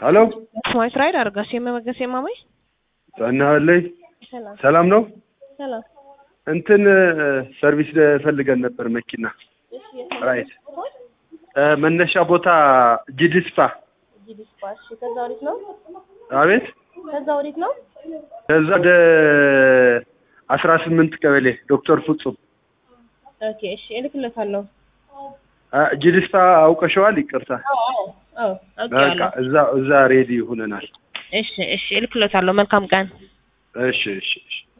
ሀሎ ስማይት ራይድ አርጋሽ የመመገስ የማማይ ጸናለይ ሰላም ሰላም ነው። ሰላም። እንትን ሰርቪስ ፈልገን ነበር መኪና ራይድ እ መነሻ ቦታ ጂዲስፓ። ጂዲስፓሽ ከዛ ወዴት ነው? አቤት ከዛ ወዴት ነው? ከዛ ወደ አስራ ስምንት ቀበሌ ዶክተር ፍጹም ኦኬ እሺ፣ እልክለታለሁ። አ፣ ጂዲስፓ አውቀሸዋል? ይቅርታ አዎ አዎ አዎ በቃ አውቄዋለሁ። እዛ እዛ ሬዲ ሆነናል። እሺ እሺ፣ እልክለታለሁ። መልካም ቀን። እሺ እሺ እሺ